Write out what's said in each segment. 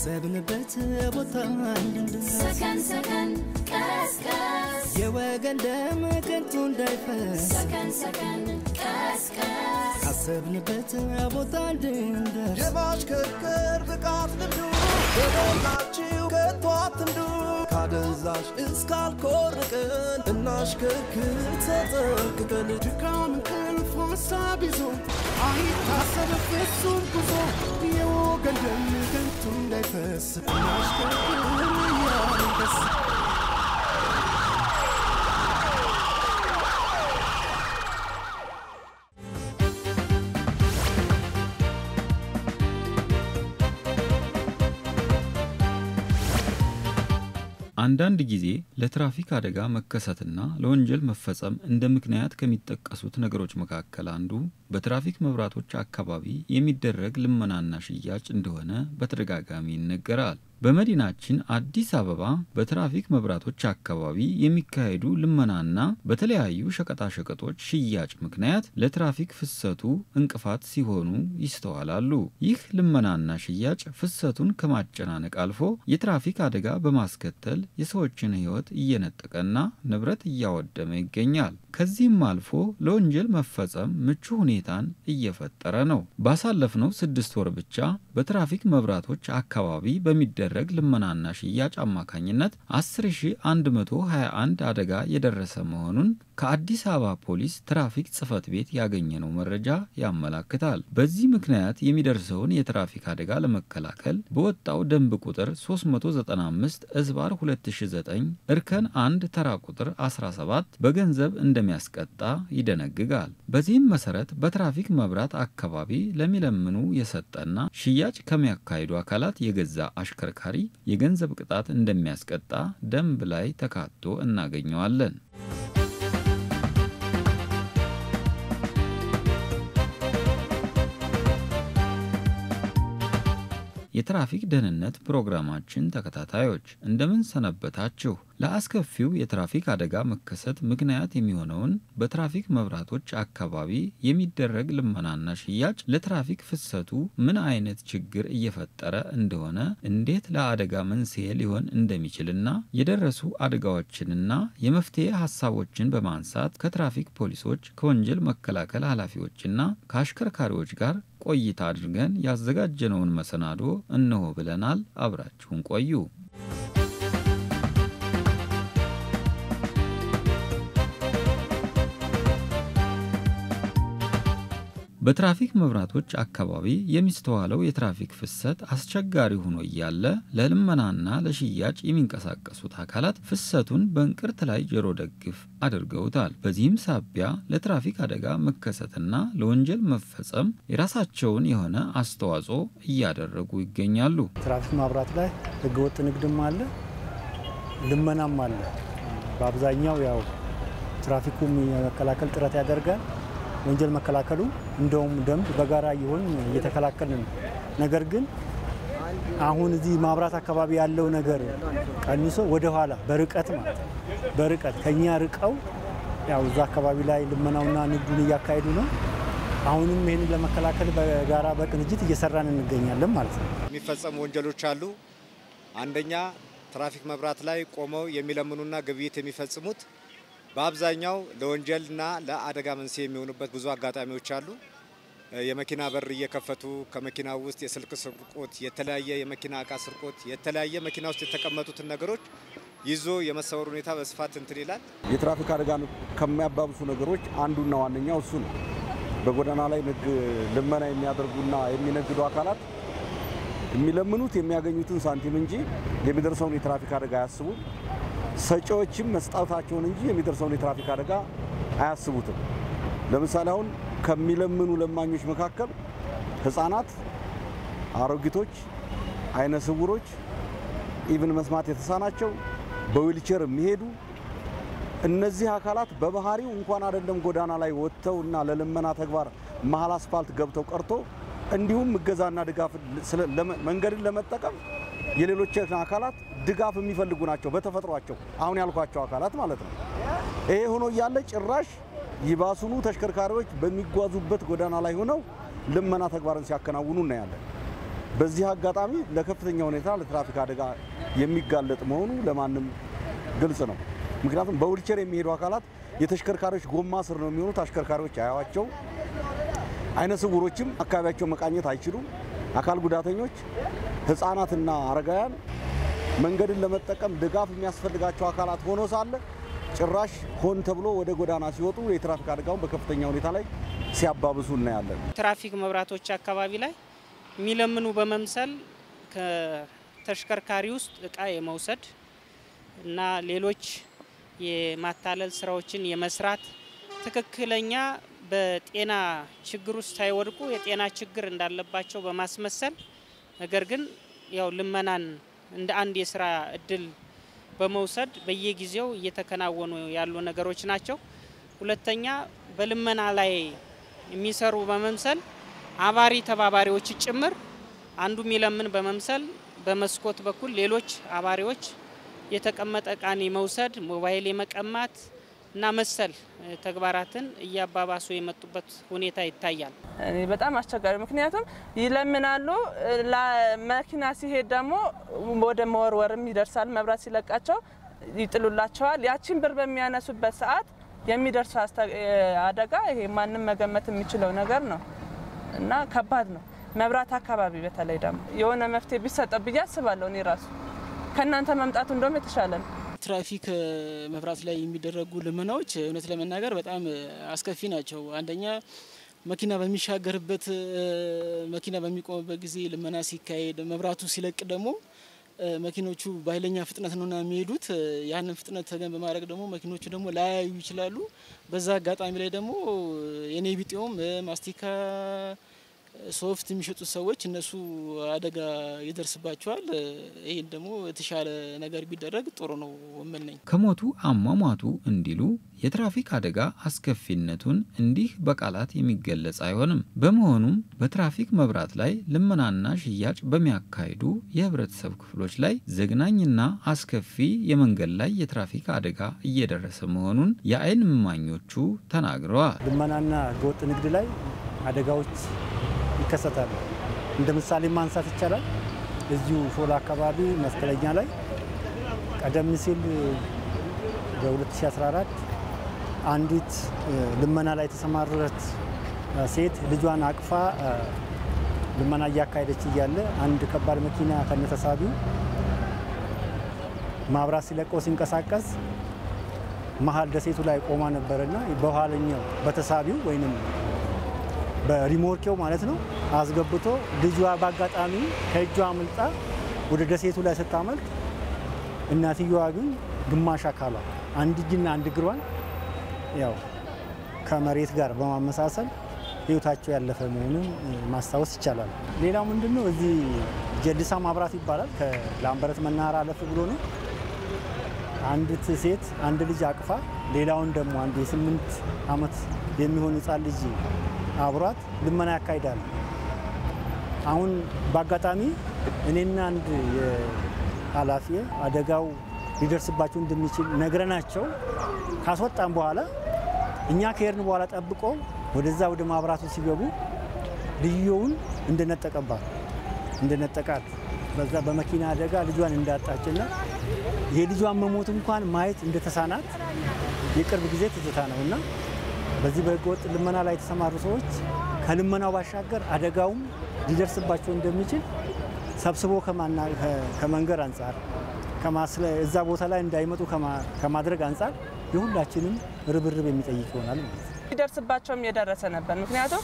ካሰብንበት ቦታ እንድንደርስ ሰከን ሰከን ቀስቀስ የወገን ደም ከንቱ እንዳይፈስ ሰከን ሰከን ቀስቀስ ካሰብንበት ቦታ እንድንደርስ የማሽከርከር ብቃት ልምዱ በሞላችሁ ከቶ አትንዱ ካደንዛዥ እስካልኮርቅን እናሽከርክር ተጠንቅቀን ድካም እንቅልፍ ሀሳብ ይዞ አይታሰብ ፍጹም ጉዞ የወገን ደም ከንቱ እንዳይፈስ እናሽከርክር እያልን ደስ አንዳንድ ጊዜ ለትራፊክ አደጋ መከሰትና ለወንጀል መፈጸም እንደ ምክንያት ከሚጠቀሱት ነገሮች መካከል አንዱ በትራፊክ መብራቶች አካባቢ የሚደረግ ልመናና ሽያጭ እንደሆነ በተደጋጋሚ ይነገራል። በመዲናችን አዲስ አበባ በትራፊክ መብራቶች አካባቢ የሚካሄዱ ልመናና በተለያዩ ሸቀጣሸቀጦች ሽያጭ ምክንያት ለትራፊክ ፍሰቱ እንቅፋት ሲሆኑ ይስተዋላሉ። ይህ ልመናና ሽያጭ ፍሰቱን ከማጨናነቅ አልፎ የትራፊክ አደጋ በማስከተል የሰዎችን ሕይወት እየነጠቀና ንብረት እያወደመ ይገኛል። ከዚህም አልፎ ለወንጀል መፈጸም ምቹ ሁኔታን እየፈጠረ ነው። ባሳለፍነው ስድስት ወር ብቻ በትራፊክ መብራቶች አካባቢ በሚደረግ ልመናና ሽያጭ አማካኝነት 10121 አደጋ የደረሰ መሆኑን ከአዲስ አበባ ፖሊስ ትራፊክ ጽሕፈት ቤት ያገኘነው መረጃ ያመላክታል። በዚህ ምክንያት የሚደርሰውን የትራፊክ አደጋ ለመከላከል በወጣው ደንብ ቁጥር 395 እዝባር 2009 እርከን 1 ተራ ቁጥር 17 በገንዘብ እንደሚያስቀጣ ይደነግጋል። በዚህም መሰረት በትራፊክ መብራት አካባቢ ለሚለምኑ የሰጠና ሽያጭ ከሚያካሂዱ አካላት የገዛ አሽከርካሪ የገንዘብ ቅጣት እንደሚያስቀጣ ደንብ ላይ ተካቶ እናገኘዋለን። የትራፊክ ደህንነት ፕሮግራማችን ተከታታዮች እንደምን ሰነበታችሁ? ለአስከፊው የትራፊክ አደጋ መከሰት ምክንያት የሚሆነውን በትራፊክ መብራቶች አካባቢ የሚደረግ ልመናና ሽያጭ ለትራፊክ ፍሰቱ ምን አይነት ችግር እየፈጠረ እንደሆነ፣ እንዴት ለአደጋ መንስኤ ሊሆን እንደሚችልና የደረሱ አደጋዎችንና የመፍትሄ ሀሳቦችን በማንሳት ከትራፊክ ፖሊሶች፣ ከወንጀል መከላከል ኃላፊዎችና ከአሽከርካሪዎች ጋር ቆይታ አድርገን ያዘጋጀነውን መሰናዶ እነሆ ብለናል። አብራችሁን ቆዩ። በትራፊክ መብራቶች አካባቢ የሚስተዋለው የትራፊክ ፍሰት አስቸጋሪ ሆኖ እያለ ለልመናና ለሽያጭ የሚንቀሳቀሱት አካላት ፍሰቱን በእንቅርት ላይ ጆሮ ደግፍ አድርገውታል። በዚህም ሳቢያ ለትራፊክ አደጋ መከሰትና ለወንጀል መፈጸም የራሳቸውን የሆነ አስተዋጽኦ እያደረጉ ይገኛሉ። ትራፊክ ማብራት ላይ ህገወጥ ንግድም አለ፣ ልመናም አለ። በአብዛኛው ያው ትራፊኩም የመከላከል ጥረት ያደርጋል። ወንጀል መከላከሉ እንደውም ደንብ በጋራ እየሆን እየተከላከልን ነው። ነገር ግን አሁን እዚህ ማብራት አካባቢ ያለው ነገር ቀንሶ ወደ ኋላ በርቀት ማለት ነው በርቀት ከኛ ርቀው ያው እዛ አካባቢ ላይ ልመናውና ንግዱን እያካሄዱ ነው። አሁንም ይህንን ለመከላከል በጋራ በቅንጅት እየሰራን እንገኛለን ማለት ነው። የሚፈጸሙ ወንጀሎች አሉ። አንደኛ ትራፊክ መብራት ላይ ቆመው የሚለምኑና ግብይት የሚፈጽሙት በአብዛኛው ለወንጀልና ለአደጋ መንስኤ የሚሆኑበት ብዙ አጋጣሚዎች አሉ። የመኪና በር እየከፈቱ ከመኪና ውስጥ የስልክ ስርቆት፣ የተለያየ የመኪና እቃ ስርቆት፣ የተለያየ መኪና ውስጥ የተቀመጡትን ነገሮች ይዞ የመሰወር ሁኔታ በስፋት እንትን ይላል። የትራፊክ አደጋን ከሚያባብሱ ነገሮች አንዱና ዋነኛው እሱ ነው። በጎዳና ላይ ንግ ልመና የሚያደርጉና የሚነግዱ አካላት የሚለምኑት የሚያገኙትን ሳንቲም እንጂ የሚደርሰውን የትራፊክ አደጋ አያስቡም። ሰጪዎችም መስጣታቸውን እንጂ የሚደርሰውን የትራፊክ አደጋ አያስቡትም። ለምሳሌ አሁን ከሚለምኑ ለማኞች መካከል ሕፃናት፣ አሮጊቶች፣ አይነ ስውሮች፣ ኢቭን መስማት የተሳናቸው በዊልቸር የሚሄዱ እነዚህ አካላት በባህሪው እንኳን አይደለም ጎዳና ላይ ወጥተው እና ለልመና ተግባር መሀል አስፋልት ገብተው ቀርቶ እንዲሁም እገዛና ድጋፍ መንገድን ለመጠቀም የሌሎች አካላት ድጋፍ የሚፈልጉ ናቸው በተፈጥሯቸው አሁን ያልኳቸው አካላት ማለት ነው። ይሄ ሆኖ እያለ ጭራሽ ይባሱኑ ተሽከርካሪዎች በሚጓዙበት ጎዳና ላይ ሆነው ልመና ተግባርን ሲያከናውኑ እናያለን። በዚህ አጋጣሚ ለከፍተኛ ሁኔታ ለትራፊክ አደጋ የሚጋለጥ መሆኑ ለማንም ግልጽ ነው። ምክንያቱም በዊልቸር የሚሄዱ አካላት የተሽከርካሪዎች ጎማ ስር ነው የሚሆኑት። አሽከርካሪዎች አያዋቸው። አይነ ስውሮችም አካባቢያቸው መቃኘት አይችሉም። አካል ጉዳተኞች፣ ህፃናትና አረጋውያን መንገድን ለመጠቀም ድጋፍ የሚያስፈልጋቸው አካላት ሆኖ ሳለ ጭራሽ ሆን ተብሎ ወደ ጎዳና ሲወጡ የትራፊክ አደጋውን በከፍተኛ ሁኔታ ላይ ሲያባብሱ እናያለን። ትራፊክ መብራቶች አካባቢ ላይ የሚለምኑ በመምሰል ከተሽከርካሪ ውስጥ እቃ የመውሰድ እና ሌሎች የማታለል ስራዎችን የመስራት ትክክለኛ በጤና ችግር ውስጥ ሳይወድቁ የጤና ችግር እንዳለባቸው በማስመሰል ነገር ግን ያው ልመናን እንደ አንድ የስራ እድል በመውሰድ በየጊዜው እየተከናወኑ ያሉ ነገሮች ናቸው። ሁለተኛ በልመና ላይ የሚሰሩ በመምሰል አባሪ ተባባሪዎች ጭምር አንዱ የሚለምን በመምሰል በመስኮት በኩል ሌሎች አባሪዎች የተቀመጠ እቃን የመውሰድ ሞባይል የመቀማት እና መሰል ተግባራትን እያባባሱ የመጡበት ሁኔታ ይታያል። እኔ በጣም አስቸጋሪ ምክንያቱም ይለምናሉ። መኪና ሲሄድ ደግሞ ወደ መወርወርም ይደርሳል። መብራት ሲለቃቸው ይጥሉላቸዋል። ያቺን ብር በሚያነሱበት ሰዓት የሚደርሰው አደጋ ይሄ ማንም መገመት የሚችለው ነገር ነው እና ከባድ ነው። መብራት አካባቢ በተለይ ደግሞ የሆነ መፍትሄ ቢሰጠው ብዬ አስባለሁ። እኔ ራሱ ከእናንተ መምጣቱ እንደውም የተሻለ ነው። ትራፊክ መብራት ላይ የሚደረጉ ልመናዎች እውነት ለመናገር በጣም አስከፊ ናቸው። አንደኛ መኪና በሚሻገርበት መኪና በሚቆምበት ጊዜ ልመና ሲካሄድ፣ መብራቱ ሲለቅ ደግሞ መኪኖቹ በኃይለኛ ፍጥነት ነውና የሚሄዱት። ያንን ፍጥነት ተገን በማድረግ ደግሞ መኪኖቹ ደግሞ ላያዩ ይችላሉ። በዛ አጋጣሚ ላይ ደግሞ የኔ ቢጤውም ማስቲካ ሶፍት የሚሸጡት ሰዎች እነሱ አደጋ ይደርስባቸዋል። ይህን ደግሞ የተሻለ ነገር ቢደረግ ጥሩ ነው የምልነኝ። ከሞቱ አሟሟቱ እንዲሉ የትራፊክ አደጋ አስከፊነቱን እንዲህ በቃላት የሚገለጽ አይሆንም። በመሆኑም በትራፊክ መብራት ላይ ልመናና ሽያጭ በሚያካሂዱ የህብረተሰብ ክፍሎች ላይ ዘግናኝና አስከፊ የመንገድ ላይ የትራፊክ አደጋ እየደረሰ መሆኑን የዓይን እማኞቹ ተናግረዋል። ልመናና ህገወጥ ንግድ ላይ አደጋዎች ይከሰታሉ። እንደ ምሳሌ ማንሳት ይቻላል። እዚሁ ሾላ አካባቢ መስቀለኛ ላይ ቀደም ሲል በ2014 አንዲት ልመና ላይ የተሰማረች ሴት ልጇን አቅፋ ልመና እያካሄደች እያለ አንድ ከባድ መኪና ከነተሳቢው ማብራት ሲለቀው ሲንቀሳቀስ መሀል ደሴቱ ላይ ቆማ ነበርና በኋለኛው በተሳቢው ወይም በሪሞርኬው ማለት ነው አስገብቶ ልጇ በአጋጣሚ ከእጇ አምልጣ ወደ ደሴቱ ላይ ስታመልጥ እናትየዋ ግን ግማሽ አካሏ አንድ እጅና አንድ እግሯን ያው ከመሬት ጋር በማመሳሰል ህይወታቸው ያለፈ መሆኑን ማስታወስ ይቻላል። ሌላው ምንድን ነው እዚህ ጀልሳ ማብራት ይባላል። ከላምበረት መናኸሪያ አለፍ ብሎ ነው። አንዲት ሴት አንድ ልጅ አቅፋ ሌላውን ደግሞ አንድ የስምንት ዓመት የሚሆን ህፃን ልጅ አብሯት ልመና ያካሂዳል። አሁን በአጋጣሚ እኔና አንድ ኃላፊ አደጋው ሊደርስባቸው እንደሚችል ነግረናቸው ካስወጣን በኋላ እኛ ከሄድን በኋላ ጠብቆ ወደዛ ወደ ማብራቱ ሲገቡ ልየውን እንደነጠቀባት እንደነጠቃት በዛ በመኪና አደጋ ልጇን እንዳጣችና የልጇን መሞት እንኳን ማየት እንደተሳናት የቅርብ ጊዜ ትዝታ ነው እና በዚህ በህገወጥ ልመና ላይ የተሰማሩ ሰዎች ከልመናው ባሻገር አደጋውም ሊደርስባቸው እንደሚችል ሰብስቦ ከመንገር አንጻር እዛ ቦታ ላይ እንዳይመጡ ከማድረግ አንጻር የሁላችንም ርብርብ የሚጠይቅ ይሆናል ማለት ነው። ሊደርስባቸውም የደረሰ ነበር። ምክንያቱም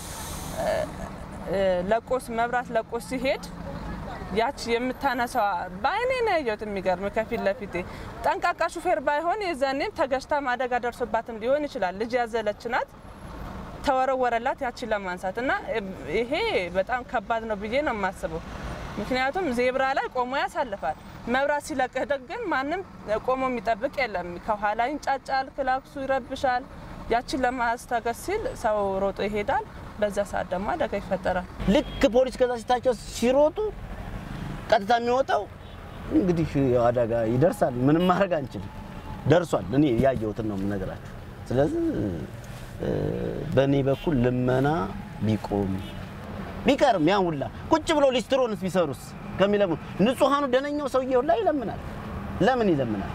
ለቆስ መብራት ለቆስ ሲሄድ ያች የምታነሳዋ በአይኔ ነው ያየሁት። የሚገርም ከፊት ለፊቴ ጠንቃቃ ሹፌር ባይሆን የዛኔም ተገጭታም አደጋ ደርሶባትም ሊሆን ይችላል። ልጅ ያዘለች ናት፣ ተወረወረላት ያችን ለማንሳት እና ይሄ በጣም ከባድ ነው ብዬ ነው የማስበው። ምክንያቱም ዜብራ ላይ ቆሞ ያሳልፋል። መብራት ሲለቅህ ግን ማንም ቆሞ የሚጠብቅ የለም። ከኋላ ይንጫጫል፣ ክላክሱ ይረብሻል። ያችን ለማስታገስ ሲል ሰው ሮጦ ይሄዳል። በዛ ሰዓት ደግሞ አደጋ ይፈጠራል። ልክ ፖሊስ ከዛ ሲታቸው ሲሮጡ ቀጥታ የሚወጣው እንግዲህ አደጋ ይደርሳል። ምንም ማድረግ አንችልም። ደርሷል። እኔ ያየሁትን ነው የምነግራችሁ። ስለዚህ በእኔ በኩል ልመና ቢቆም ቢቀርም ያን ሁላ ቁጭ ብሎ ሊስትሮንስ ቢሰሩስ ከሚለምኑ ንጹሐኑ ደነኛው ሰውዬ ሁላ ይለምናል። ለምን ይለምናል?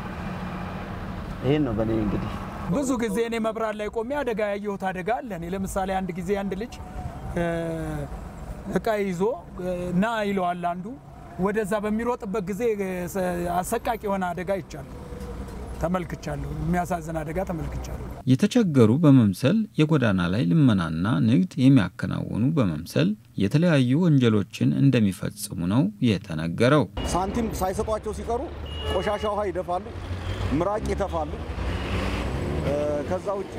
ይህን ነው በእኔ እንግዲህ ብዙ ጊዜ እኔ መብራት ላይ ቆሜ አደጋ ያየሁት አደጋ አለ። እኔ ለምሳሌ አንድ ጊዜ አንድ ልጅ እ፣ እቃ ይዞ እ፣ ና ይለዋል አንዱ ወደዛ በሚሮጥበት ጊዜ እ፣ ሰ- አሰቃቂ የሆነ አደጋ ይቻለሁ ተመልክቻለሁ። የሚያሳዝን አደጋ ተመልክቻለሁ። የተቸገሩ በመምሰል የጎዳና ላይ ልመናና ንግድ የሚያከናውኑ በመምሰል የተለያዩ ወንጀሎችን እንደሚፈጽሙ ነው የተነገረው። ሳንቲም ሳይሰጧቸው ሲቀሩ ቆሻሻ ውሃ ይደፋሉ፣ ምራቅ ይተፋሉ። እ፣ ከዛ ውጪ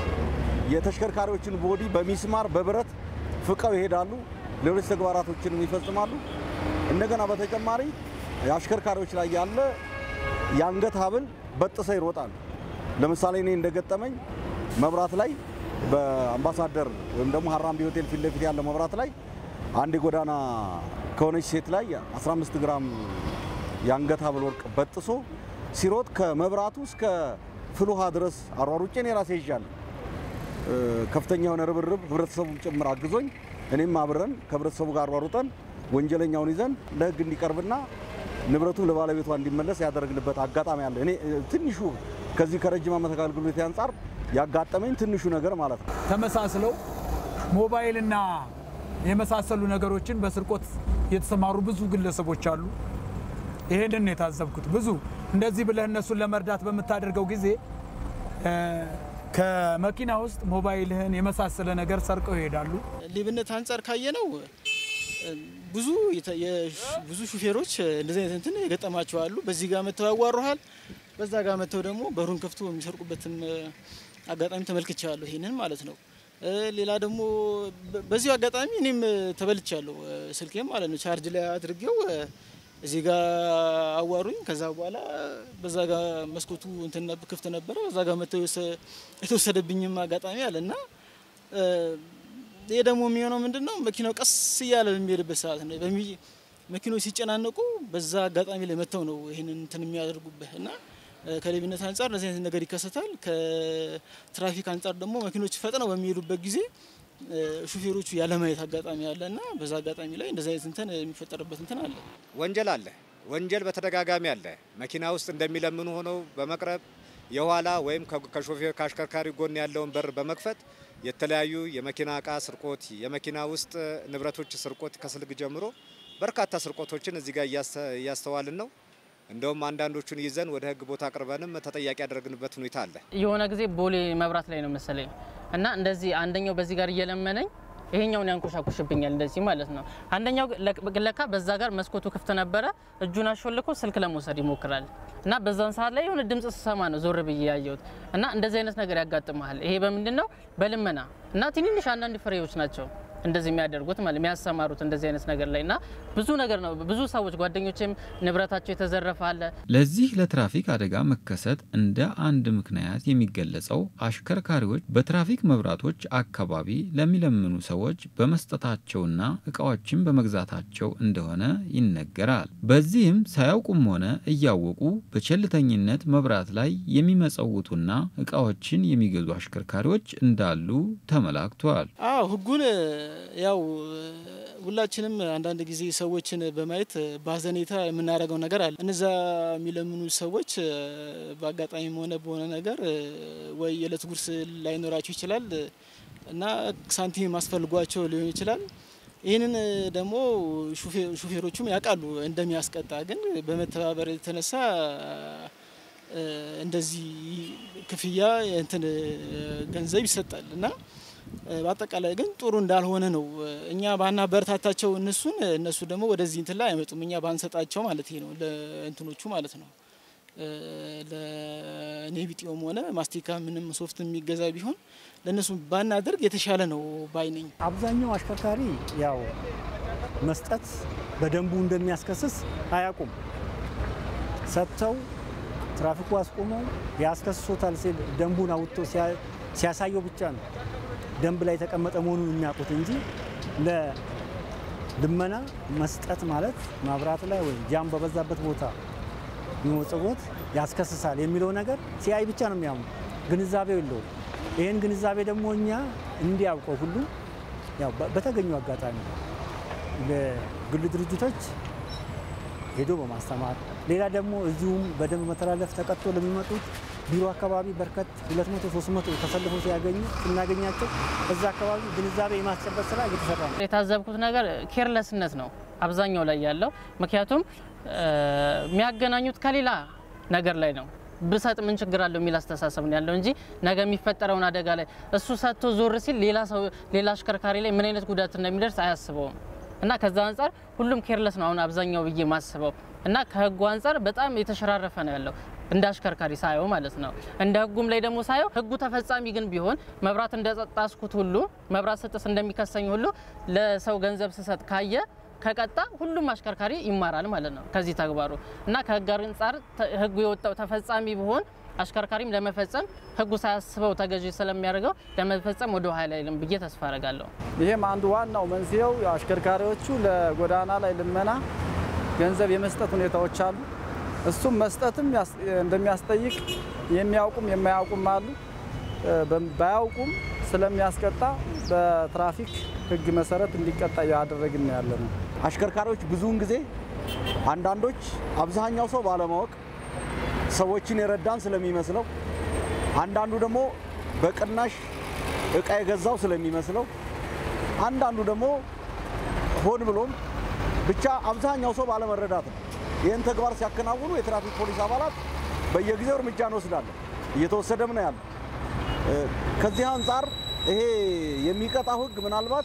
የተሽከርካሪዎችን ቦዲ በሚስማር በብረት ፍቀው ይሄዳሉ። ሌሎች ተግባራቶችንም ይፈጽማሉ። እንደገና በተጨማሪ የአሽከርካሪዎች ላይ ያለ የአንገት ሀብል በጥሰው ይሮጣሉ። ለምሳሌ እኔ እንደገጠመኝ መብራት ላይ በአምባሳደር ወይም ደግሞ ሀራምቤ ሆቴል ፊት ለፊት ያለ መብራት ላይ አንድ የጎዳና ከሆነች ሴት ላይ 15 ግራም የአንገት ሀብል ወርቅ በጥሶ ሲሮጥ ከመብራቱ እስከ ፍልውሃ ድረስ አሯሩጬ እኔ ራሴ ይዣለሁ። እ፣ ከፍተኛ የሆነ ርብርብ ህብረተሰቡም ጭምር አግዞኝ እኔም አብረን ከህብረተሰቡ ጋር አሯሩጠን ወንጀለኛውን ይዘን ለህግ እንዲቀርብና ንብረቱ ለባለቤቷ እንዲመለስ ያደረግንበት አጋጣሚ አለ። እኔ እ፣ ትንሹ ከዚህ ከረጅም ዓመት አገልግሎት አንጻር ያጋጠመኝ ትንሹ ነገር ማለት ነው። ተመሳስለው ሞባይልና የመሳሰሉ ነገሮችን በስርቆት የተሰማሩ ብዙ ግለሰቦች አሉ። ይሄንን ነው የታዘብኩት። ብዙ እንደዚህ ብለህ እነሱን ለመርዳት በምታደርገው ጊዜ እ፣ ከመኪና ውስጥ ሞባይልህን የመሳሰለ ነገር ሰርቀው ይሄዳሉ። ሌብነት አንጻር ካየነው እ፣ ብዙ የተ- የሽ- ብዙ ሹፌሮች እንደዚህ አይነት እንትን የገጠማቸው አሉ። በዚህ ጋር መጥተው ያዋሩሃል፣ በዛ ጋር መጥተው ደግሞ በሩን ከፍቶ የሚሰርቁበትም እ፣ አጋጣሚ ተመልክቻለሁ። ይሄንን ማለት ነው። እ፣ ሌላ ደግሞ በ- በዚሁ አጋጣሚ እኔም እ፣ ተበልቻለሁ። እ፣ ስልኬም ማለት ነው ቻርጅ ላይ አድርጌው እ፣ እዚህ ጋር አዋሩኝ። ከዛ በኋላ በዛ ጋር መስኮቱ እንትን ነብ- ክፍት ነበረ። በዛ ጋር መጥተው የወሰ- የተወሰደብኝም አጋጣሚ አለ እና እ፣ ይሄ ደግሞ የሚሆነው ምንድን ነው? መኪናው ቀስ እያለ በሚሄድበት ሰዓት ነው። በሚ መኪኖች ሲጨናነቁ በዛ አጋጣሚ ላይ መጥተው ነው ይህንን እንትን የሚያደርጉብህ እና እ፣ ከሌብነት አንጻር እንደዚህ አይነት ነገር ይከሰታል። ከትራፊክ አንጻር ደግሞ መኪኖች ፈጥነው በሚሄዱበት ጊዜ እ፣ ሹፌሮቹ ያለማየት አጋጣሚ አለ እና በዛ አጋጣሚ ላይ እንደዚህ አይነት እንትን የሚፈጠርበት እንትን አለ። ወንጀል አለ። ወንጀል በተደጋጋሚ አለ። መኪና ውስጥ እንደሚለምኑ ሆነው በመቅረብ የኋላ ወይም ከ- ከሾፌር ከአሽከርካሪ ጎን ያለውን በር በመክፈት የተለያዩ የመኪና እቃ ስርቆት፣ የመኪና ውስጥ ንብረቶች ስርቆት ከስልክ ጀምሮ በርካታ ስርቆቶችን እዚህ ጋር እያስተ- እያስተዋልን ነው። እንደውም አንዳንዶቹን ይዘን ወደ ሕግ ቦታ አቅርበንም ተጠያቂ ያደረግንበት ሁኔታ አለ። የሆነ ጊዜ ቦሌ መብራት ላይ ነው መሰለኝ እና እንደዚህ አንደኛው በዚህ ጋር እየለመነኝ ይሄኛውን ያንኮሻኩሽብኛል እንደዚህ ማለት ነው። አንደኛው ለክ- ለካ በዛ ጋር መስኮቱ ክፍት ነበረ። እጁን አሾልኮ ስልክ ለመውሰድ ይሞክራል እና በዛን ሰዓት ላይ የሆነ ድምጽ ስሰማ ነው ዞር ብዬ ያየሁት እና እንደዚህ አይነት ነገር ያጋጥመሃል። ይሄ በምንድን ነው? በልመና እና ትንንሽ አንዳንድ ፍሬዎች ናቸው እንደዚህ የሚያደርጉት ማለት የሚያሰማሩት እንደዚህ አይነት ነገር ላይ እና ብዙ ነገር ነው። ብዙ ሰዎች ጓደኞችም ንብረታቸው የተዘረፈ አለ። ለዚህ ለትራፊክ አደጋ መከሰት እንደ አንድ ምክንያት የሚገለጸው አሽከርካሪዎች በትራፊክ መብራቶች አካባቢ ለሚለምኑ ሰዎች በመስጠታቸውና እቃዎችን በመግዛታቸው እንደሆነ ይነገራል። በዚህም ሳያውቁም ሆነ እያወቁ በቸልተኝነት መብራት ላይ የሚመጸውቱና እቃዎችን የሚገዙ አሽከርካሪዎች እንዳሉ ተመላክቷል። አዎ ህጉን እ፣ ያው እ፣ ሁላችንም አንዳንድ ጊዜ ሰዎችን በማየት እ፣ በሀዘኔታ የምናደርገው ነገር አለ። እነዛ የሚለምኑ ሰዎች እ፣ በአጋጣሚም ሆነ በሆነ ነገር እ፣ ወይ የዕለት ጉርስ ላይኖራቸው ይችላል እ፣ እና ሳንቲም አስፈልጓቸው ሊሆን ይችላል። ይህንን እ፣ ደግሞ ሹፌ- ሹፌሮቹም ያውቃሉ እንደሚያስቀጣ፣ ግን በመተባበር የተነሳ እ፣ እንደዚህ ክፍያ እንትን እ፣ ገንዘብ ይሰጣል እና እ፣ በአጠቃላይ ግን ጥሩ እንዳልሆነ ነው። እ፣ እኛ ባና በርታታቸው እነሱን እነሱ ደግሞ ወደዚህ እንትን ላይ አይመጡም። እኛ ባንሰጣቸው ማለት ይሄ ነው ለእንትኖቹ ማለት ነው። እ፣ ለኔቢጤውም ሆነ ማስቲካ ምንም ሶፍት የሚገዛ ቢሆን ለእነሱ ባናደርግ የተሻለ ነው ባይ ነኝ። አብዛኛው አሽከርካሪ ያው መስጠት በደንቡ እንደሚያስከስስ አያውቁም። ሰጥተው ትራፊኩ አስቆመው ያስከስሶታል ሲል ደንቡን አውጥቶ ሲያ- ሲያሳየው ብቻ ነው ደንብ ላይ የተቀመጠ መሆኑን የሚያውቁት እንጂ ለልመና መስጠት ማለት ማብራት ላይ ወይም ጃም በበዛበት ቦታ መመጽወት ያስከስሳል የሚለው ነገር ሲያይ ብቻ ነው የሚያምኑ፣ ግንዛቤው የለውም። ይህን ግንዛቤ ደግሞ እኛ እንዲያውቀው ሁሉ ያው በ- በተገኘው አጋጣሚ ለግል ድርጅቶች ሄዶ በማስተማር ሌላ ደግሞ እዚሁም በደንብ መተላለፍ ተቀጥቶ ለሚመጡት ቢሮ አካባቢ በርከት 200 300 ተሰልፎ ሲያገኙ ስናገኛቸው እዛ አካባቢ ግንዛቤ የማስጨበጥ ስራ እየተሰራ ነው። የታዘብኩት ነገር ኬርለስነት ነው አብዛኛው ላይ ያለው። ምክንያቱም የሚያገናኙት ከሌላ ነገር ላይ ነው። ብሰጥ ምን ችግር አለው የሚል አስተሳሰብ ነው ያለው እንጂ ነገ የሚፈጠረውን አደጋ ላይ እሱ ሰጥቶ ዞር ሲል ሌላ ሰው ሌላ አሽከርካሪ ላይ ምን አይነት ጉዳት እንደሚደርስ አያስበውም። እና ከዛ አንጻር ሁሉም ኬርለስ ነው አሁን አብዛኛው ብዬ ማስበው እና ከህጉ አንጻር በጣም የተሸራረፈ ነው ያለው እንደ አሽከርካሪ ሳየው ማለት ነው። እንደ ህጉም ላይ ደግሞ ሳየው ህጉ ተፈጻሚ ግን ቢሆን መብራት እንደጣስኩት ሁሉ መብራት ስጥስ እንደሚከሰኝ ሁሉ ለሰው ገንዘብ ስሰጥ ካየ ከቀጣ ሁሉም አሽከርካሪ ይማራል ማለት ነው ከዚህ ተግባሩ እና ከህግ አንጻር ህጉ የወጣው ተፈጻሚ ቢሆን አሽከርካሪም ለመፈጸም ህጉ ሳያስበው ተገዢ ስለሚያደርገው ለመፈጸም ወደ ኋላ አይልም ብዬ ተስፋ አረጋለሁ። ይህም አንዱ ዋናው መንስኤው አሽከርካሪዎቹ ለጎዳና ላይ ልመና ገንዘብ የመስጠት ሁኔታዎች አሉ። እሱም መስጠትም እንደሚያስጠይቅ የሚያውቁም የማያውቁም አሉ። ባያውቁም ስለሚያስቀጣ በትራፊክ ህግ መሰረት እንዲቀጣ እያደረግን ያለ ነው። አሽከርካሪዎች ብዙውን ጊዜ አንዳንዶች አብዛኛው ሰው ባለማወቅ ሰዎችን የረዳን ስለሚመስለው፣ አንዳንዱ ደግሞ በቅናሽ እቃ የገዛው ስለሚመስለው፣ አንዳንዱ ደግሞ ሆን ብሎም ብቻ አብዛኛው ሰው ባለመረዳት ነው። ይህን ተግባር ሲያከናውኑ የትራፊክ ፖሊስ አባላት በየጊዜው እርምጃ እንወስዳለን፣ እየተወሰደም ነው ያለ። ከዚህ አንጻር ይሄ የሚቀጣው ህግ ምናልባት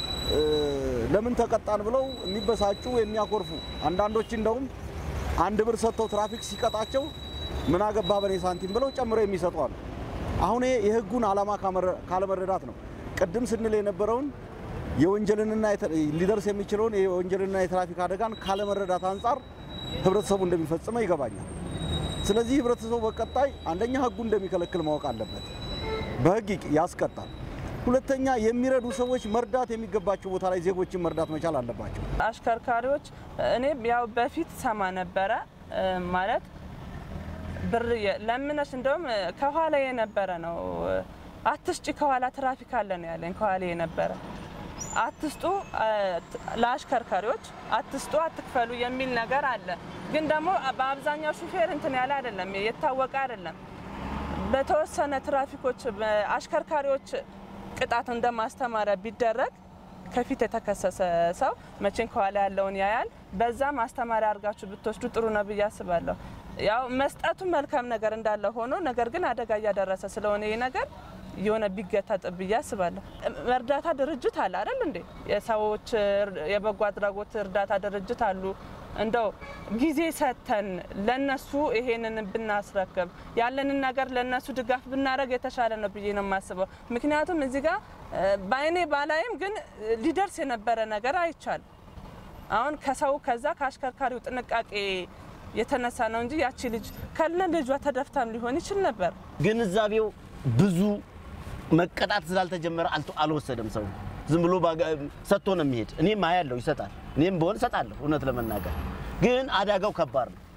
ለምን ተቀጣን ብለው የሚበሳጩ የሚያኮርፉ አንዳንዶች እንደውም አንድ ብር ሰጥተው ትራፊክ ሲቀጣቸው ምን አገባ በኔ ሳንቲም ብለው ጨምረው የሚሰጡ አሉ። አሁን ይሄ የህጉን ዓላማ ካለመረዳት ነው። ቅድም ስንል የነበረውን የወንጀልንና ሊደርስ የሚችለውን የወንጀልና የትራፊክ አደጋን ካለመረዳት አንጻር ህብረተሰቡ እንደሚፈጽመው ይገባኛል። ስለዚህ ህብረተሰቡ በቀጣይ አንደኛ ህጉ እንደሚከለክል ማወቅ አለበት፣ በህግ ያስቀጣል። ሁለተኛ የሚረዱ ሰዎች መርዳት የሚገባቸው ቦታ ላይ ዜጎችን መርዳት መቻል አለባቸው። አሽከርካሪዎች እኔ ያው በፊት ሰማ ነበረ ማለት ብር ለምነሽ እንደውም ከኋላ የነበረ ነው አትስጪ ከኋላ ትራፊክ አለ ነው ያለኝ ከኋላ የነበረ አትስጡ ለአሽከርካሪዎች አትስጡ አትክፈሉ የሚል ነገር አለ። ግን ደግሞ በአብዛኛው ሹፌር እንትን ያለ አይደለም የታወቀ አይደለም። በተወሰነ ትራፊኮች አሽከርካሪዎች ቅጣት እንደ ማስተማሪያ ቢደረግ ከፊት የተከሰሰ ሰው መቼን ከኋላ ያለውን ያያል። በዛ ማስተማሪያ አድርጋችሁ ብትወስዱ ጥሩ ነው ብዬ አስባለሁ። ያው መስጠቱ መልካም ነገር እንዳለ ሆኖ ነገር ግን አደጋ እያደረሰ ስለሆነ ይህ ነገር የሆነ ቢገታ ብዬ አስባለሁ። እርዳታ ድርጅት አለ አይደል እንዴ? የሰዎች የበጎ አድራጎት እርዳታ ድርጅት አሉ። እንደው ጊዜ ሰጥተን ለነሱ ይሄንን ብናስረክብ ያለንን ነገር ለነሱ ድጋፍ ብናደረግ የተሻለ ነው ብዬ ነው የማስበው። ምክንያቱም እዚህ ጋር በአይኔ ባላይም ግን ሊደርስ የነበረ ነገር አይቻል። አሁን ከሰው ከዛ ከአሽከርካሪው ጥንቃቄ የተነሳ ነው እንጂ ያቺ ልጅ ከነ ልጇ ተደፍታም ሊሆን ይችል ነበር። ግንዛቤው ብዙ መቀጣት ስላልተጀመረ አልወሰደም። ሰው ዝም ብሎ ሰጥቶ ነው የሚሄድ። እኔም አያለው ይሰጣል። እኔም በሆን እሰጣለሁ። እውነት ለመናገር ግን አደጋው ከባድ ነው።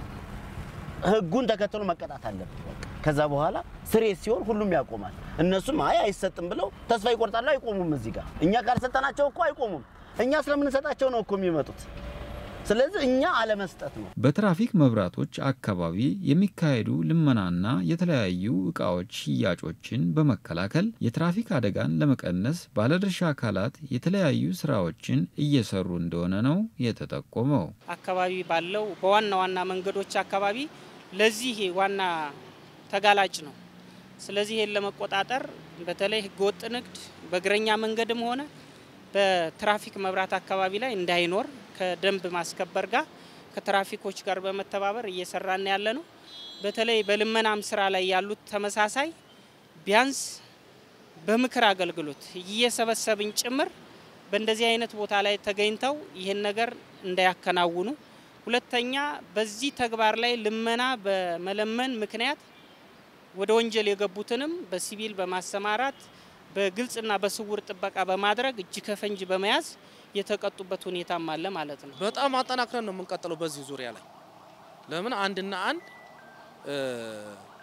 ህጉን ተከትሎ መቀጣት አለብን። ከዛ በኋላ ስሬት ሲሆን ሁሉም ያቆማል። እነሱም አይ አይሰጥም ብለው ተስፋ ይቆርጣሉ። አይቆሙም። እዚህ ጋር እኛ ካልሰጠናቸው እኮ አይቆሙም። እኛ ስለምንሰጣቸው ነው እኮ የሚመጡት። ስለዚህ እኛ አለመስጠት ነው። በትራፊክ መብራቶች አካባቢ የሚካሄዱ ልመናና የተለያዩ እቃዎች ሽያጮችን በመከላከል የትራፊክ አደጋን ለመቀነስ ባለድርሻ አካላት የተለያዩ ስራዎችን እየሰሩ እንደሆነ ነው የተጠቆመው። አካባቢ ባለው በዋና ዋና መንገዶች አካባቢ ለዚህ ዋና ተጋላጭ ነው። ስለዚህ ይህን ለመቆጣጠር በተለይ ህገወጥ ንግድ በእግረኛ መንገድም ሆነ በትራፊክ መብራት አካባቢ ላይ እንዳይኖር ከደንብ ማስከበር ጋር ከትራፊኮች ጋር በመተባበር እየሰራን ያለ ነው። በተለይ በልመናም ስራ ላይ ያሉት ተመሳሳይ ቢያንስ በምክር አገልግሎት እየሰበሰብን ጭምር በእንደዚህ አይነት ቦታ ላይ ተገኝተው ይህን ነገር እንዳያከናውኑ፣ ሁለተኛ በዚህ ተግባር ላይ ልመና በመለመን ምክንያት ወደ ወንጀል የገቡትንም በሲቪል በማሰማራት በግልጽና በስውር ጥበቃ በማድረግ እጅ ከፈንጅ በመያዝ የተቀጡበት ሁኔታም አለ ማለት ነው። በጣም አጠናክረን ነው የምንቀጥለው በዚህ ዙሪያ ላይ ለምን አንድና አንድ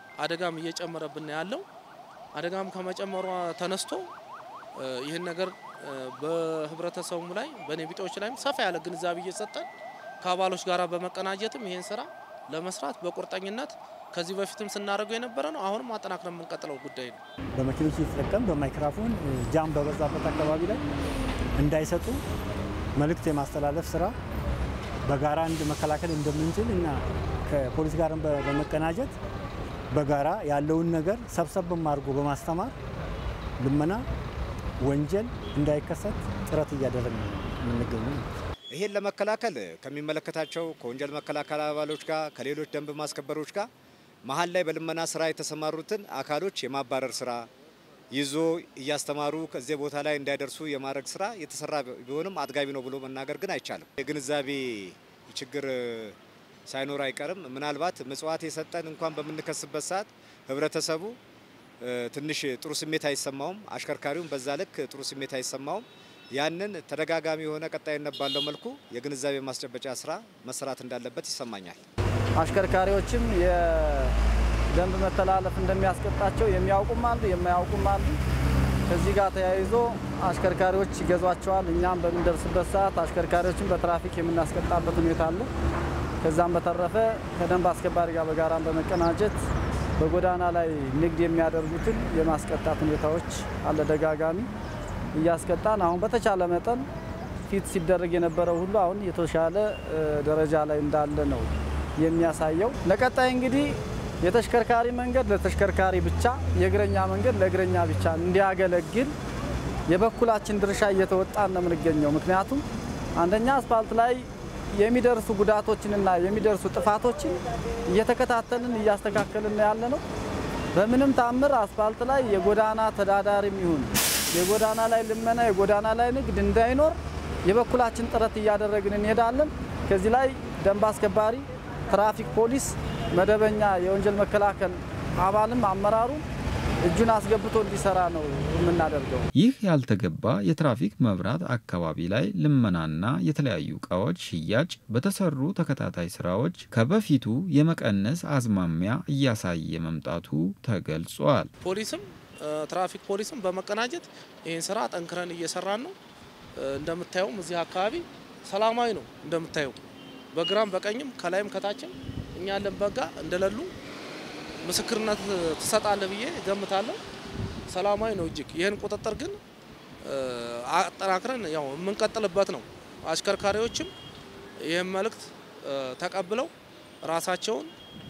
አደጋም እየጨመረብን ያለው አደጋም ከመጨመሯ ተነስቶ ይህን ነገር በህብረተሰቡም ላይ በኔ ቢጤዎች ላይም ሰፋ ያለ ግንዛቤ እየሰጠን ከአባሎች ጋር በመቀናጀትም ይህን ስራ ለመስራት በቁርጠኝነት ከዚህ በፊትም ስናደርገው የነበረ ነው። አሁንም አጠናክረን የምንቀጥለው ጉዳይ ነው። በመኪኖች እየተጠቀም በማይክራፎን ጃም በበዛበት አካባቢ ላይ እንዳይሰጡ መልእክት የማስተላለፍ ስራ በጋራ እንድ መከላከል እንደምንችል እና ከፖሊስ ጋር በመቀናጀት በጋራ ያለውን ነገር ሰብሰብ አድርጎ በማስተማር ልመና፣ ወንጀል እንዳይከሰት ጥረት እያደረግን ነው የምንገኘው። ይሄን ለመከላከል ከሚመለከታቸው ከወንጀል መከላከል አባሎች ጋር ከሌሎች ደንብ ማስከበሮች ጋር መሀል ላይ በልመና ስራ የተሰማሩትን አካሎች የማባረር ስራ ይዞ እያስተማሩ ከዚህ ቦታ ላይ እንዳይደርሱ የማድረግ ስራ የተሰራ ቢሆንም አጥጋቢ ነው ብሎ መናገር ግን አይቻልም። የግንዛቤ ችግር ሳይኖር አይቀርም። ምናልባት ምጽዋት የሰጠን እንኳን በምንከስበት ሰዓት ህብረተሰቡ ትንሽ ጥሩ ስሜት አይሰማውም። አሽከርካሪውም በዛ ልክ ጥሩ ስሜት አይሰማውም። ያንን ተደጋጋሚ የሆነ ቀጣይነት ባለው መልኩ የግንዛቤ ማስጨበጫ ስራ መሰራት እንዳለበት ይሰማኛል። አሽከርካሪዎችም የደንብ መተላለፍ እንደሚያስቀጣቸው የሚያውቁም አሉ፣ የማያውቁም አሉ። ከዚህ ጋር ተያይዞ አሽከርካሪዎች ይገዟቸዋል። እኛም በምንደርስበት ሰዓት አሽከርካሪዎችን በትራፊክ የምናስቀጣበት ሁኔታ አለ። ከዛም በተረፈ ከደንብ አስከባሪ ጋር በጋራም በመቀናጀት በጎዳና ላይ ንግድ የሚያደርጉትን የማስቀጣት ሁኔታዎች አለ ደጋጋሚ እያስቀጣን አሁን በተቻለ መጠን ፊት ሲደረግ የነበረው ሁሉ አሁን የተሻለ ደረጃ ላይ እንዳለ ነው የሚያሳየው። ለቀጣይ እንግዲህ የተሽከርካሪ መንገድ ለተሽከርካሪ ብቻ፣ የእግረኛ መንገድ ለእግረኛ ብቻ እንዲያገለግል የበኩላችን ድርሻ እየተወጣን ነው የምንገኘው። ምክንያቱም አንደኛ አስፋልት ላይ የሚደርሱ ጉዳቶችንና የሚደርሱ ጥፋቶችን እየተከታተልን እያስተካከልን ያለ ነው። በምንም ታምር አስፋልት ላይ የጎዳና ተዳዳሪም ይሁን የጎዳና ላይ ልመና፣ የጎዳና ላይ ንግድ እንዳይኖር የበኩላችን ጥረት እያደረግን እንሄዳለን። ከዚህ ላይ ደንብ አስከባሪ፣ ትራፊክ ፖሊስ፣ መደበኛ የወንጀል መከላከል አባልም አመራሩ እጁን አስገብቶ እንዲሰራ ነው የምናደርገው። ይህ ያልተገባ የትራፊክ መብራት አካባቢ ላይ ልመናና የተለያዩ እቃዎች ሽያጭ በተሰሩ ተከታታይ ስራዎች ከበፊቱ የመቀነስ አዝማሚያ እያሳየ መምጣቱ ተገልጿል። ፖሊስም ትራፊክ ፖሊስም በመቀናጀት ይህን ስራ ጠንክረን እየሰራን ነው። እንደምታየውም እዚህ አካባቢ ሰላማዊ ነው። እንደምታየው በግራም በቀኝም ከላይም ከታችም እኛ ያለን በጋ እንደሌሉ ምስክርነት ትሰጣለህ ብዬ ገምታለሁ። ሰላማዊ ነው እጅግ። ይህን ቁጥጥር ግን አጠናክረን ያው የምንቀጥልበት ነው። አሽከርካሪዎችም ይህን መልእክት ተቀብለው ራሳቸውን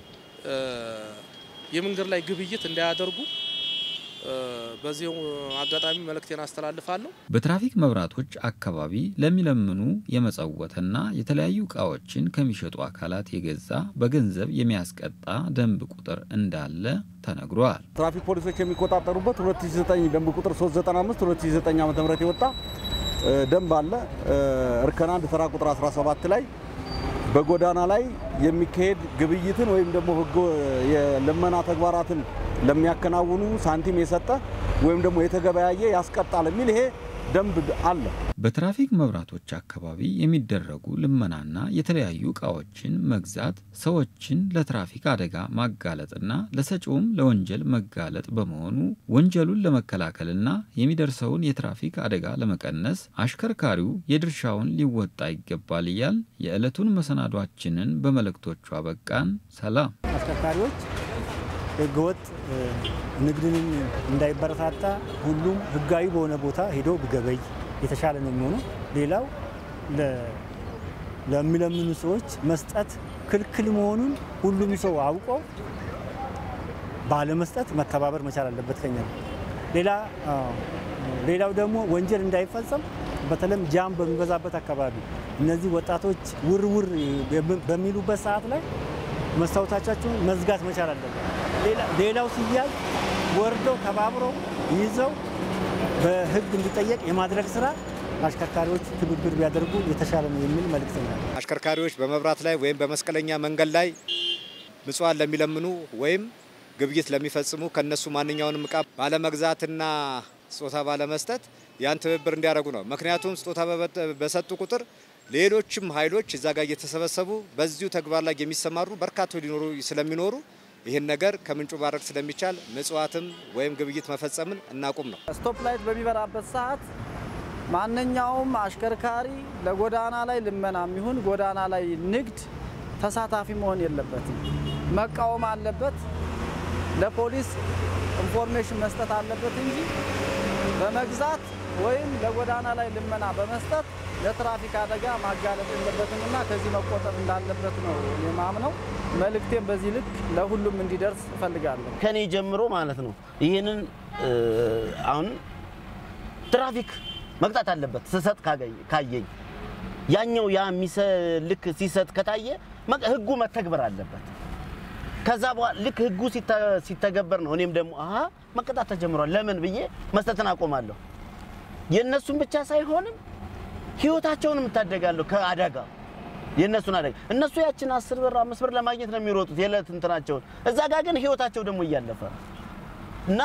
የመንገድ ላይ ግብይት እንዳያደርጉ በዚህ አጋጣሚ መልእክቴን አስተላልፋለሁ። በትራፊክ መብራቶች አካባቢ ለሚለምኑ የመጸወትና የተለያዩ እቃዎችን ከሚሸጡ አካላት የገዛ በገንዘብ የሚያስቀጣ ደንብ ቁጥር እንዳለ ተነግሯል። ትራፊክ ፖሊሶች የሚቆጣጠሩበት 2009 ደንብ ቁጥር 395 2009 ዓ.ም የወጣ ደንብ አለ። እርከን አንድ ተራ ቁጥር 17 ላይ በጎዳና ላይ የሚካሄድ ግብይትን ወይም ደግሞ ህገ የልመና ተግባራትን ለሚያከናውኑ ሳንቲም የሰጠ ወይም ደግሞ የተገበያየ ያስቀጣል የሚል ይሄ ደንብ አለ። በትራፊክ መብራቶች አካባቢ የሚደረጉ ልመናና የተለያዩ እቃዎችን መግዛት ሰዎችን ለትራፊክ አደጋ ማጋለጥና ለሰጪውም ለወንጀል መጋለጥ በመሆኑ ወንጀሉን ለመከላከልና የሚደርሰውን የትራፊክ አደጋ ለመቀነስ አሽከርካሪው የድርሻውን ሊወጣ ይገባል እያል የዕለቱን መሰናዷችንን በመልእክቶቹ አበቃን። ሰላም። አሽከርካሪዎች ህገወጥ ንግድንም እንዳይበረታታ ሁሉም ህጋዊ በሆነ ቦታ ሄዶ ቢገበይ የተሻለ ነው የሚሆነው። ሌላው ለሚለምኑ ሰዎች መስጠት ክልክል መሆኑን ሁሉም ሰው አውቆ ባለመስጠት መተባበር መቻል አለበት ከኛ ነው። ሌላ ሌላው ደግሞ ወንጀል እንዳይፈጸም በተለይም ጃም በሚበዛበት አካባቢ እነዚህ ወጣቶች ውር ውር በሚሉበት ሰዓት ላይ መስታወታቻቸውን መዝጋት መቻል አለበት። ሌላው ሲያዝ ወርደው ተባብረው ይዘው በህግ እንዲጠየቅ የማድረግ ስራ አሽከርካሪዎች ትብብር ቢያደርጉ የተሻለ ነው የሚል መልእክት ነው። አሽከርካሪዎች በመብራት ላይ ወይም በመስቀለኛ መንገድ ላይ ምጽዋን ለሚለምኑ ወይም ግብይት ለሚፈጽሙ ከነሱ ማንኛውንም እቃ ባለመግዛትና ስጦታ ባለመስጠት ያን ትብብር እንዲያደርጉ ነው። ምክንያቱም ስጦታ በሰጡ ቁጥር ሌሎችም ኃይሎች እዛ ጋር እየተሰበሰቡ በዚሁ ተግባር ላይ የሚሰማሩ በርካቶች ሊኖሩ ስለሚኖሩ ይህን ነገር ከምንጩ ማድረግ ስለሚቻል ምጽዋትም ወይም ግብይት መፈጸምን እናቁም ነው። ስቶፕ ላይት በሚበራበት ሰዓት ማንኛውም አሽከርካሪ ለጎዳና ላይ ልመና የሚሆን ጎዳና ላይ ንግድ ተሳታፊ መሆን የለበትም። መቃወም አለበት። ለፖሊስ ኢንፎርሜሽን መስጠት አለበት እንጂ በመግዛት ወይም ለጎዳና ላይ ልመና በመስጠት ለትራፊክ አደጋ ማጋለጥ የለበትም እና ከዚህ መቆጠብ እንዳለበት ነው የማምነው። መልእክቴም በዚህ ልክ ለሁሉም እንዲደርስ እፈልጋለሁ። ከኔ ጀምሮ ማለት ነው። ይህንን አሁን ትራፊክ መቅጣት አለበት ስሰጥ ካየኝ ያኛው ያ ልክ ሲሰጥ ከታየ ህጉ መተግበር አለበት። ከዛ በኋላ ልክ ህጉ ሲተገበር ነው እኔም ደግሞ አሀ መቀጣት ተጀምሯል ለምን ብዬ መስጠትን አቆማለሁ። የእነሱን ብቻ ሳይሆንም ህይወታቸውን እታደጋለሁ ከአደጋ የእነሱን አደጋ እነሱ ያችን አስር ብር አምስት ብር ለማግኘት ነው የሚሮጡት የዕለት እንትናቸውን። እዛ ጋር ግን ህይወታቸው ደግሞ እያለፈ ነው እና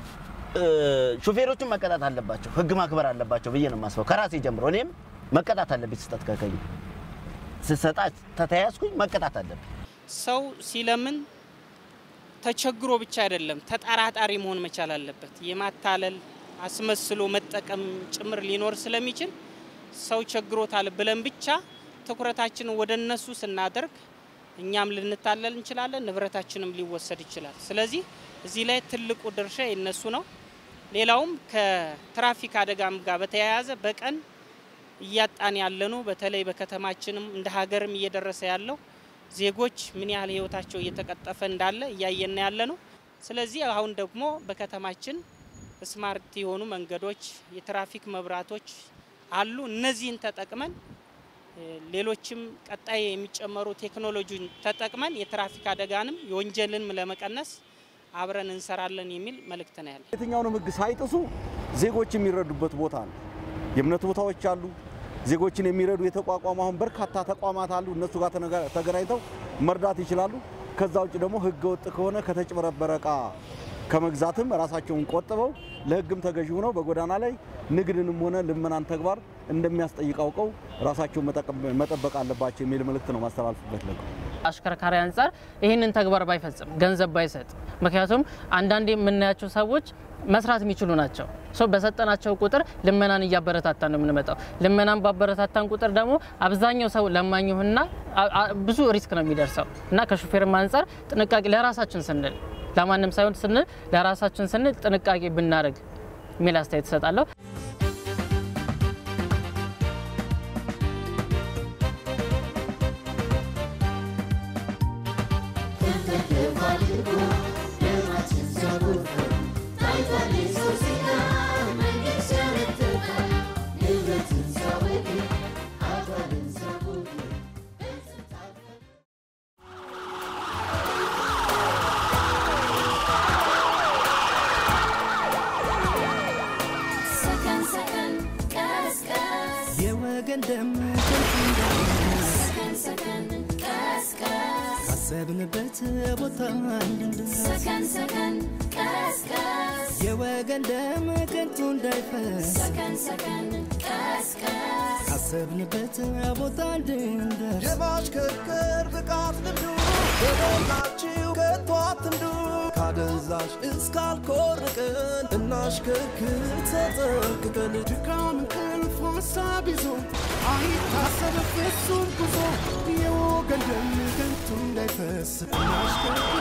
ሾፌሮቹን መቀጣት አለባቸው፣ ህግ ማክበር አለባቸው ብዬ ነው የማስበው ከራሴ ጀምሮ። እኔም መቀጣት አለብኝ ስህተት ከከኝ ስሰጣ ተተያዝኩኝ መቀጣት አለብኝ። ሰው ሲለምን ተቸግሮ ብቻ አይደለም ተጠራጣሪ መሆን መቻል አለበት። የማታለል አስመስሎ መጠቀም ጭምር ሊኖር ስለሚችል ሰው ቸግሮታል ብለን ብቻ ትኩረታችንን ወደ እነሱ ስናደርግ እኛም ልንታለል እንችላለን፣ ንብረታችንም ሊወሰድ ይችላል። ስለዚህ እዚህ ላይ ትልቁ ድርሻ የነሱ ነው። ሌላውም ከትራፊክ አደጋም ጋር በተያያዘ በቀን እያጣን ያለኑ በተለይ በከተማችንም እንደ ሀገርም እየደረሰ ያለው ዜጎች ምን ያህል ህይወታቸው እየተቀጠፈ እንዳለ እያየን ያለ ነው። ስለዚህ አሁን ደግሞ በከተማችን ስማርት የሆኑ መንገዶች፣ የትራፊክ መብራቶች አሉ። እነዚህን ተጠቅመን ሌሎችም ቀጣይ የሚጨመሩ ቴክኖሎጂን ተጠቅመን የትራፊክ አደጋንም የወንጀልንም ለመቀነስ አብረን እንሰራለን የሚል መልእክት ነው ያለ። የትኛውንም ህግ ሳይጥሱ ዜጎች የሚረዱበት ቦታ ነው። የእምነት ቦታዎች አሉ። ዜጎችን የሚረዱ የተቋቋሙ አሁን በርካታ ተቋማት አሉ። እነሱ ጋር ተገናኝተው መርዳት ይችላሉ። ከዛ ውጭ ደግሞ ህገ ወጥ ከሆነ ከተጭበረበረ እቃ ከመግዛትም ራሳቸውን ቆጥበው ለህግም ተገዢ ሆነው በጎዳና ላይ ንግድንም ሆነ ልመናን ተግባር እንደሚያስጠይቅ አውቀው ራሳቸውን መጠበቅ አለባቸው የሚል መልእክት ነው ማስተላልፍበት ለ አሽከርካሪ አንጻር ይህንን ተግባር ባይፈጽም ገንዘብ ባይሰጥ፣ ምክንያቱም አንዳንዴ የምናያቸው ሰዎች መስራት የሚችሉ ናቸው። ሰው በሰጠናቸው ቁጥር ልመናን እያበረታታን ነው የምንመጣው። ልመናን ባበረታታን ቁጥር ደግሞ አብዛኛው ሰው ለማኝና ብዙ ሪስክ ነው የሚደርሰው እና ከሹፌርም አንጻር ጥንቃቄ ለራሳችን ስንል ለማንም ሳይሆን ስንል ለራሳችን ስንል ጥንቃቄ ብናደርግ የሚል አስተያየት እሰጣለሁ። ሰከን ሰከን ቀስቀስ የወገን ደም ሰከን ሰከን ቀስቀስ ካሰብንበት ቦታ እንድንደርስ ሰከን ሰከን ቀስቀስ የወገን ደም ከንቱ እንዳይፈስ ሰከን ሰከን ቀስቀስ ካሰብንበት ቦታ እንድንደርስ የማሽከርከር ብቃት ልምዱ በሞላችሁ ከቶ አትንዱ ካደንዛዥ እስካልኮርቅን እናሽከርክር ተጠንቅቀን ድካም እንቅልፍ ሀሳብ ይዞ አይታሰብ ፍጹም ጉዞ የወገን ደም ከንቱ እንዳይፈስ እናሽከርክር